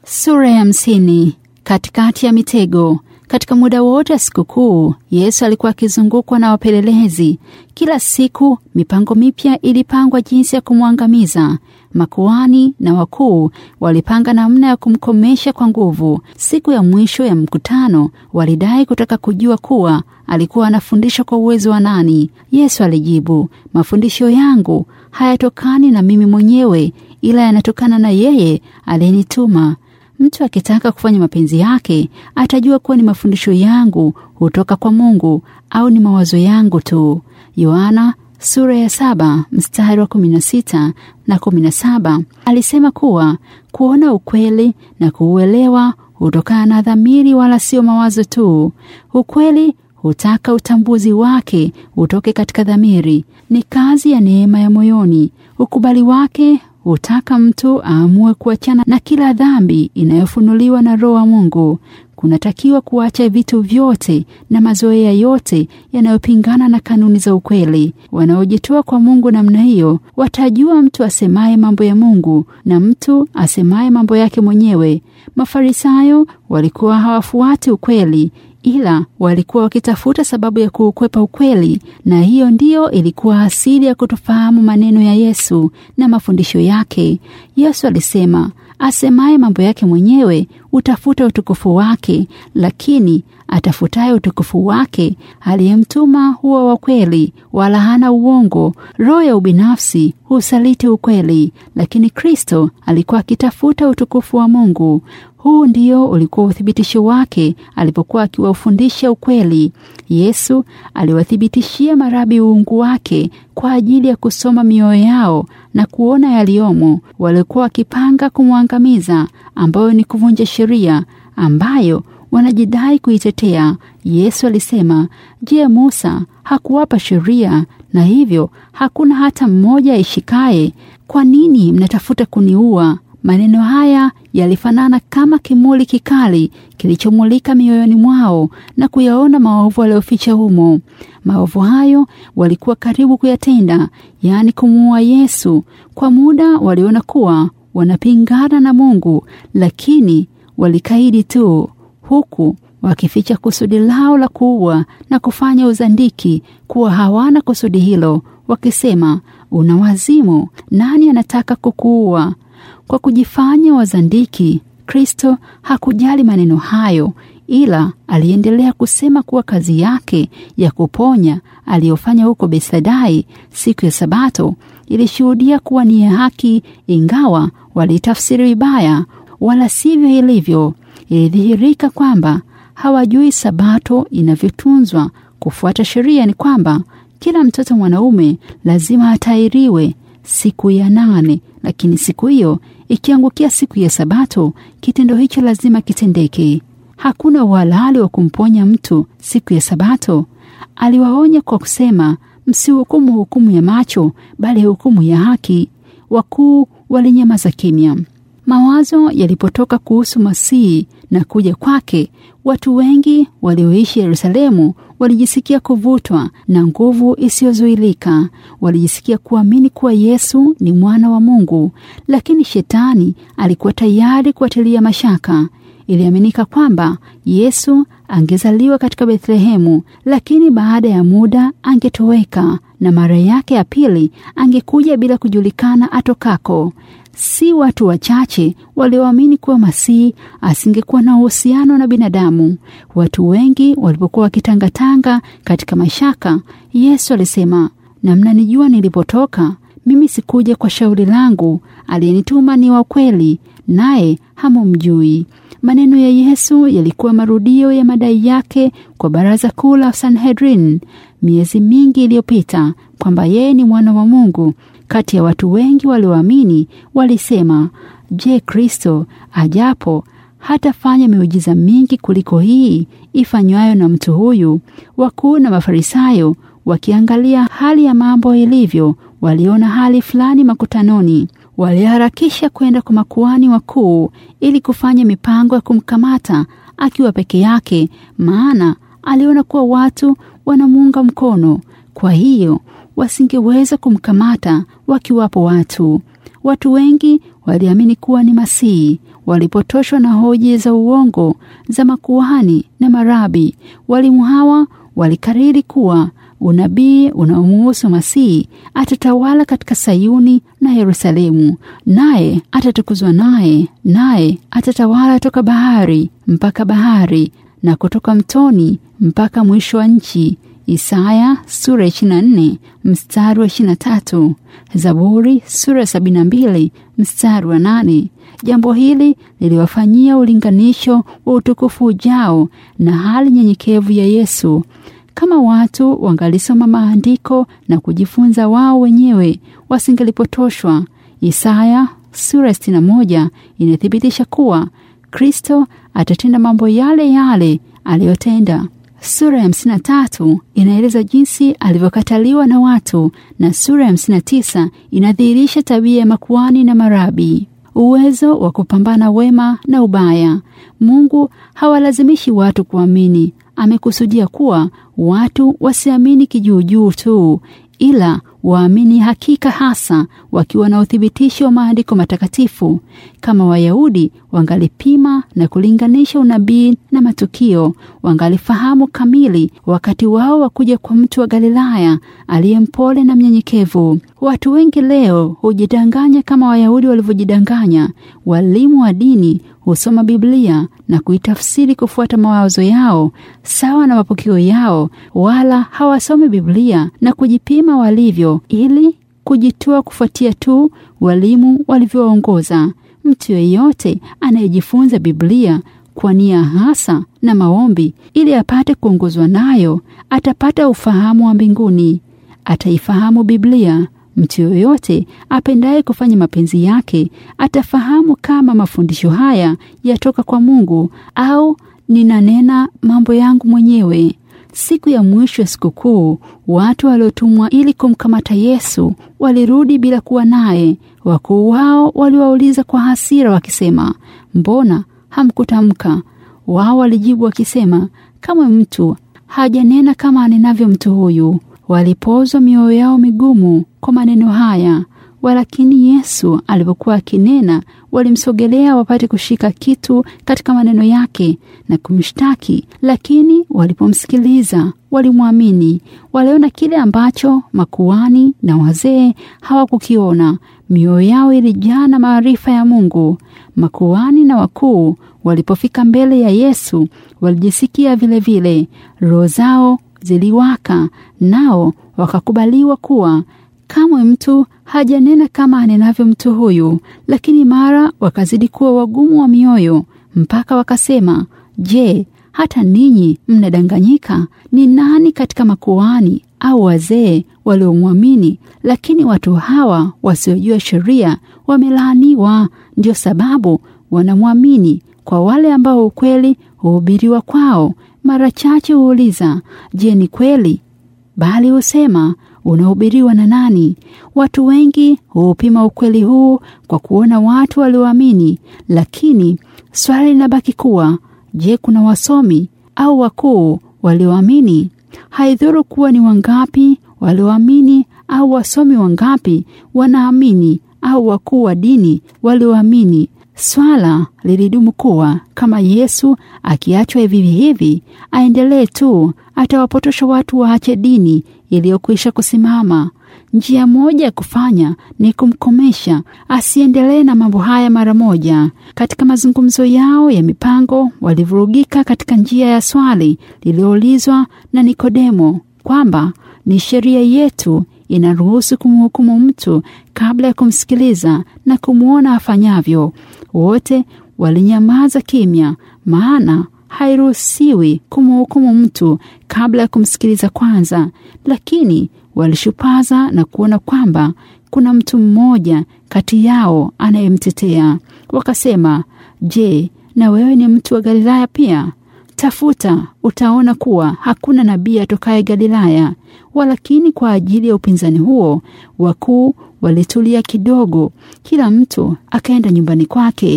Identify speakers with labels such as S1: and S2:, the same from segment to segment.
S1: Sura ya hamsini. Katikati ya mitego. Katika muda wote wa sikukuu, Yesu alikuwa akizungukwa na wapelelezi. Kila siku mipango mipya ilipangwa jinsi ya kumwangamiza. Makuhani na wakuu walipanga namna ya kumkomesha kwa nguvu. Siku ya mwisho ya mkutano, walidai kutaka kujua kuwa alikuwa anafundisha kwa uwezo wa nani. Yesu alijibu, mafundisho yangu hayatokani na mimi mwenyewe, ila yanatokana na yeye aliyenituma. Mtu akitaka kufanya mapenzi yake atajua kuwa ni mafundisho yangu hutoka kwa Mungu au ni mawazo yangu tu. Yohana sura ya saba mstari wa kumi na sita na kumi na saba alisema kuwa kuona ukweli na kuuelewa hutokana na dhamiri wala sio mawazo tu. Ukweli hutaka utambuzi wake utoke katika dhamiri, ni kazi ya neema ya moyoni. Ukubali wake hutaka mtu aamue kuachana na kila dhambi inayofunuliwa na Roho wa Mungu. Kunatakiwa kuacha vitu vyote na mazoea yote yanayopingana na kanuni za ukweli. Wanaojitoa kwa Mungu namna hiyo watajua mtu asemaye mambo ya Mungu na mtu asemaye mambo yake mwenyewe. Mafarisayo walikuwa hawafuati ukweli ila walikuwa wakitafuta sababu ya kuukwepa ukweli, na hiyo ndiyo ilikuwa asili ya kutofahamu maneno ya Yesu na mafundisho yake. Yesu alisema, asemaye mambo yake mwenyewe utafuta utukufu wake, lakini atafutaye utukufu wake aliyemtuma huwa wa kweli, wala hana uongo. Roho ya ubinafsi husaliti ukweli, lakini Kristo alikuwa akitafuta utukufu wa Mungu. Huu ndio ulikuwa uthibitisho wake alipokuwa akiwafundisha ukweli. Yesu aliwathibitishia marabi uungu wake kwa ajili ya kusoma mioyo yao na kuona yaliyomo. Walikuwa wakipanga kumwangamiza, ambayo ni kuvunja sheria ambayo wanajidai kuitetea. Yesu alisema, Je, Musa hakuwapa sheria na hivyo hakuna hata mmoja aishikaye? Kwa nini mnatafuta kuniua? Maneno haya yalifanana kama kimuli kikali kilichomulika mioyoni mwao na kuyaona maovu walioficha humo. Maovu hayo walikuwa karibu kuyatenda, yaani kumuua Yesu. Kwa muda waliona kuwa wanapingana na Mungu, lakini walikaidi tu, huku wakificha kusudi lao la kuua na kufanya uzandiki kuwa hawana kusudi hilo, wakisema, una wazimu, nani anataka kukuua? Kwa kujifanya wazandiki, Kristo hakujali maneno hayo, ila aliendelea kusema kuwa kazi yake ya kuponya aliyofanya huko Betsadai siku ya Sabato ilishuhudia kuwa ni ya haki, ingawa walitafsiri vibaya, wala sivyo ilivyo. Ilidhihirika kwamba hawajui Sabato inavyotunzwa. Kufuata sheria ni kwamba kila mtoto mwanaume lazima atairiwe siku ya nane, lakini siku hiyo ikiangukia siku ya Sabato, kitendo hicho lazima kitendeke. Hakuna uhalali wa kumponya mtu siku ya Sabato. Aliwaonya kwa kusema, msihukumu hukumu ya macho, bali hukumu ya haki. Wakuu walinyamaza kimya. Mawazo yalipotoka kuhusu Masihi na kuja kwake, watu wengi walioishi Yerusalemu walijisikia kuvutwa na nguvu isiyozuilika. Walijisikia kuamini kuwa Yesu ni mwana wa Mungu, lakini shetani alikuwa tayari kuwatilia mashaka. Iliaminika kwamba Yesu angezaliwa katika Bethlehemu, lakini baada ya muda angetoweka na mara yake ya pili angekuja bila kujulikana atokako. Si watu wachache walioamini kuwa Masihi asingekuwa na uhusiano na binadamu. Watu wengi walipokuwa wakitangatanga katika mashaka, Yesu alisema, na mnanijua nilipotoka. Mimi sikuja kwa shauri langu, aliyenituma ni wa kweli, naye hamumjui. Maneno ya Yesu yalikuwa marudio ya madai yake kwa baraza kuu la Sanhedrin miezi mingi iliyopita kwamba yeye ni mwana wa Mungu. Kati ya watu wengi walioamini walisema, je, Kristo ajapo hatafanya miujiza mingi kuliko hii ifanywayo na mtu huyu? Wakuu na Mafarisayo wakiangalia hali ya mambo ilivyo, waliona hali fulani makutanoni. Waliharakisha kwenda kwa makuhani wakuu ili kufanya mipango ya kumkamata akiwa peke yake, maana aliona kuwa watu wanamuunga mkono. Kwa hiyo wasingeweza kumkamata wakiwapo watu. Watu wengi waliamini kuwa ni Masihi. walipotoshwa na hoji za uongo za makuhani na marabi. Walimu hawa walikariri kuwa unabii unaomuhusu Masihi atatawala katika Sayuni na Yerusalemu, naye atatukuzwa, naye naye atatawala toka bahari mpaka bahari na kutoka mtoni mpaka mwisho wa nchi. Isaya sura ya 24 mstari wa 23, Zaburi sura ya 72 mstari wa 8. Jambo hili liliwafanyia ulinganisho wa utukufu ujao na hali nyenyekevu ya Yesu. Kama watu wangalisoma maandiko na kujifunza wao wenyewe, wasingelipotoshwa. Isaya sura ya 61 inathibitisha kuwa Kristo atatenda mambo yale yale aliyotenda. Sura ya hamsini na tatu inaeleza jinsi alivyokataliwa na watu na sura ya hamsini na tisa inadhihirisha tabia ya makuani na marabi, uwezo wa kupambana wema na ubaya. Mungu hawalazimishi watu kuamini. Amekusudia kuwa watu wasiamini kijuujuu tu, ila waamini hakika, hasa wakiwa na uthibitisho wa maandiko matakatifu. Kama Wayahudi wangalipima na kulinganisha unabii na matukio, wangalifahamu kamili wakati wao wa kuja kwa mtu wa Galilaya aliye mpole na mnyenyekevu. Watu wengi leo hujidanganya kama Wayahudi walivyojidanganya. Walimu wa dini husoma Biblia na kuitafsiri kufuata mawazo yao sawa na mapokeo yao, wala hawasomi Biblia na kujipima walivyo, ili kujitoa kufuatia tu walimu walivyoongoza. Mtu yeyote anayejifunza Biblia kwa nia hasa na maombi ili apate kuongozwa nayo atapata ufahamu wa mbinguni. Ataifahamu Biblia. Mtu yoyote apendaye kufanya mapenzi yake atafahamu kama mafundisho haya yatoka kwa Mungu au ninanena mambo yangu mwenyewe. Siku ya mwisho ya sikukuu, watu waliotumwa ili kumkamata Yesu walirudi bila kuwa naye. Wakuu wao waliwauliza kwa hasira wakisema, mbona hamkutamka? Wao walijibu wakisema, kama mtu hajanena kama anenavyo mtu huyu. Walipozwa mioyo yao migumu kwa maneno haya. Walakini Yesu alipokuwa akinena, walimsogelea wapate kushika kitu katika maneno yake na kumshtaki. Lakini walipomsikiliza walimwamini. Waliona kile ambacho makuhani na wazee hawakukiona. Mioyo yao ilijaa na maarifa ya Mungu. Makuhani na wakuu walipofika mbele ya Yesu walijisikia vilevile, roho zao ziliwaka, nao wakakubaliwa kuwa kamwe mtu hajanena kama anenavyo mtu huyu. Lakini mara wakazidi kuwa wagumu wa mioyo, mpaka wakasema, Je, hata ninyi mnadanganyika? Ni nani katika makuhani au wazee waliomwamini? Lakini watu hawa wasiojua sheria wamelaaniwa. Ndio sababu wanamwamini. Kwa wale ambao ukweli huhubiriwa kwao, mara chache huuliza, je, ni kweli? Bali husema unahubiriwa na nani? Watu wengi huupima ukweli huu kwa kuona watu walioamini, lakini swali linabaki kuwa je, kuna wasomi au wakuu walioamini? Haidhuru kuwa ni wangapi walioamini au wasomi wangapi wanaamini au wakuu wa dini walioamini. Swala lilidumu kuwa kama Yesu akiachwa hivi hivi aendelee tu, atawapotosha watu waache dini iliyokwisha kusimama. Njia moja ya kufanya ni kumkomesha asiendelee na mambo haya mara moja. Katika mazungumzo yao ya mipango, walivurugika katika njia ya swali lililoulizwa na Nikodemo kwamba ni sheria yetu inaruhusu kumhukumu mtu kabla ya kumsikiliza na kumwona afanyavyo. Wote walinyamaza kimya, maana hairuhusiwi kumhukumu mtu kabla ya kumsikiliza kwanza. Lakini walishupaza na kuona kwamba kuna mtu mmoja kati yao anayemtetea. Wakasema, Je, na wewe ni mtu wa Galilaya pia? Tafuta utaona kuwa hakuna nabii atokaye Galilaya. Walakini kwa ajili ya upinzani huo, wakuu walitulia kidogo, kila mtu akaenda nyumbani kwake.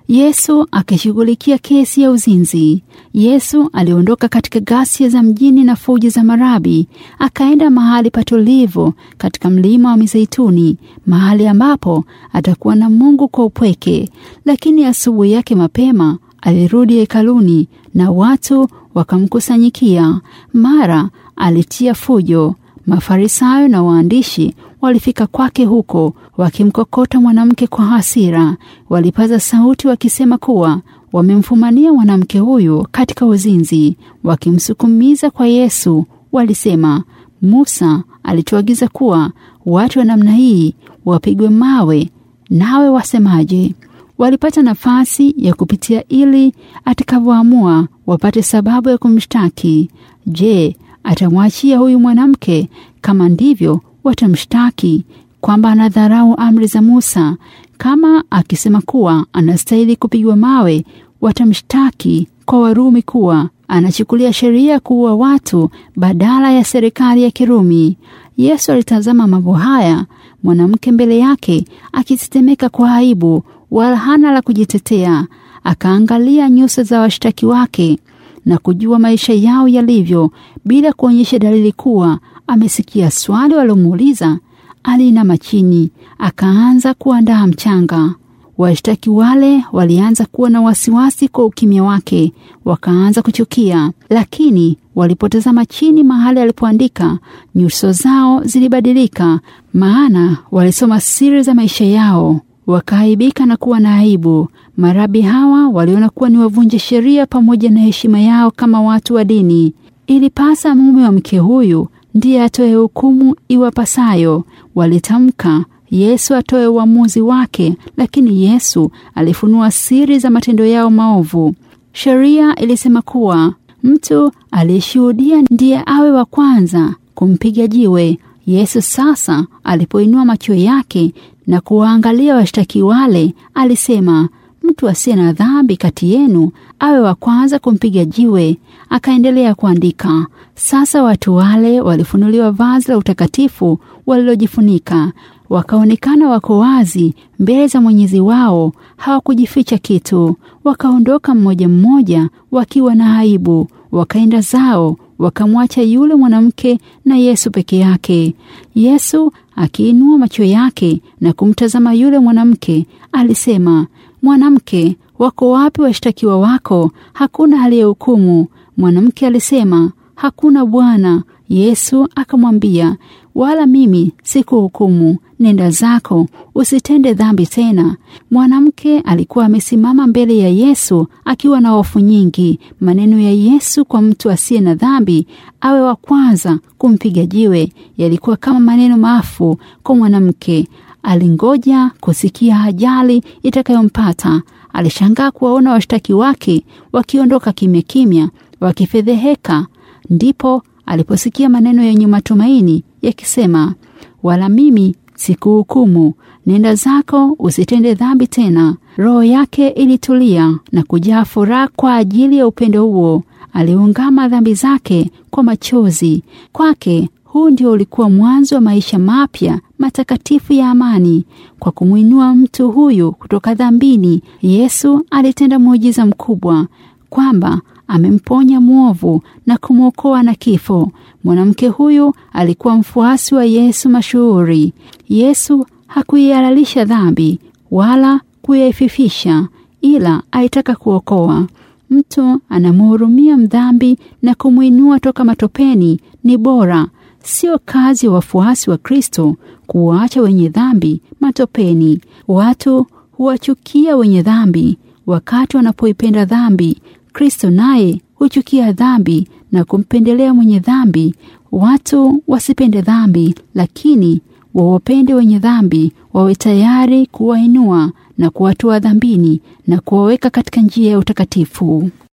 S1: Yesu akishughulikia kesi ya uzinzi. Yesu aliondoka katika ghasia za mjini na fujo za marabi, akaenda mahali patulivu katika mlima wa Mizeituni, mahali ambapo atakuwa na Mungu kwa upweke. Lakini asubuhi yake mapema alirudi hekaluni na watu wakamkusanyikia. Mara alitia fujo. Mafarisayo na waandishi walifika kwake huko wakimkokota mwanamke kwa hasira. Walipaza sauti wakisema kuwa wamemfumania mwanamke huyu katika uzinzi. Wakimsukumiza kwa Yesu, walisema, Musa alituagiza kuwa watu wa namna hii wapigwe mawe, nawe wasemaje? Walipata nafasi ya kupitia ili atakavyoamua wapate sababu ya kumshtaki. Je, atamwachia huyu mwanamke? Kama ndivyo, watamshtaki kwamba anadharau amri za Musa. Kama akisema kuwa anastahili kupigwa mawe, watamshtaki kwa Warumi kuwa anachukulia sheria kuua watu badala ya serikali ya Kirumi. Yesu alitazama mambo haya, mwanamke mbele yake akitetemeka kwa aibu, wala hana la kujitetea. Akaangalia nyuso za washtaki wake na kujua maisha yao yalivyo, bila kuonyesha dalili kuwa amesikia swali walomuuliza. Aliinama chini, akaanza kuandaa mchanga. Washtaki wale walianza kuwa na wasiwasi kwa ukimya wake, wakaanza kuchukia. Lakini walipotazama chini mahali alipoandika, nyuso zao zilibadilika, maana walisoma siri za maisha yao. Wakaaibika na kuwa na aibu. Marabi hawa waliona kuwa ni wavunje sheria pamoja na heshima yao kama watu wa dini. Ilipasa mume wa mke huyu ndiye atoe hukumu iwapasayo. Walitamka Yesu atoe uamuzi wake, lakini Yesu alifunua siri za matendo yao maovu. Sheria ilisema kuwa mtu aliyeshuhudia ndiye awe wa kwanza kumpiga jiwe. Yesu sasa alipoinua macho yake na kuwaangalia washtaki wale, alisema mtu asiye na dhambi kati yenu awe wa kwanza kumpiga jiwe. Akaendelea kuandika. Sasa watu wale walifunuliwa vazi la utakatifu walilojifunika, wakaonekana wako wazi mbele za Mwenyezi wao, hawakujificha kitu. Wakaondoka mmoja mmoja wakiwa na aibu, wakaenda zao, wakamwacha yule mwanamke na Yesu peke yake. Yesu akiinua macho yake na kumtazama yule mwanamke, alisema, Mwanamke, wako wapi washtakiwa wako? Hakuna aliyehukumu? Mwanamke alisema, Hakuna Bwana. Yesu akamwambia, wala mimi sikuhukumu, nenda zako, usitende dhambi tena. Mwanamke alikuwa amesimama mbele ya Yesu akiwa na hofu nyingi. Maneno ya Yesu kwa mtu asiye na dhambi awe wa kwanza kumpiga jiwe yalikuwa kama maneno maafu kwa mwanamke. Alingoja kusikia ajali itakayompata. Alishangaa kuwaona washtaki wake wakiondoka kimya kimya, wakifedheheka. Ndipo aliposikia maneno yenye matumaini yakisema, wala mimi sikuhukumu, nenda zako, usitende dhambi tena. Roho yake ilitulia na kujaa furaha kwa ajili ya upendo huo. Aliungama dhambi zake kwa machozi. Kwake huu ndio ulikuwa mwanzo wa maisha mapya matakatifu ya amani. Kwa kumwinua mtu huyu kutoka dhambini, Yesu alitenda muujiza mkubwa kwamba amemponya mwovu na kumwokoa na kifo. Mwanamke huyu alikuwa mfuasi wa Yesu mashuhuri. Yesu hakuihalalisha dhambi wala kuyaififisha, ila aitaka kuokoa. Mtu anamhurumia mdhambi na kumwinua toka matopeni ni bora. Sio kazi ya wafuasi wa Kristo kuwaacha wenye dhambi matopeni. Watu huwachukia wenye dhambi wakati wanapoipenda dhambi. Kristo naye huchukia dhambi na kumpendelea mwenye dhambi. Watu wasipende dhambi, lakini wawapende wenye dhambi, wawe tayari kuwainua na kuwatoa dhambini na kuwaweka katika njia ya utakatifu.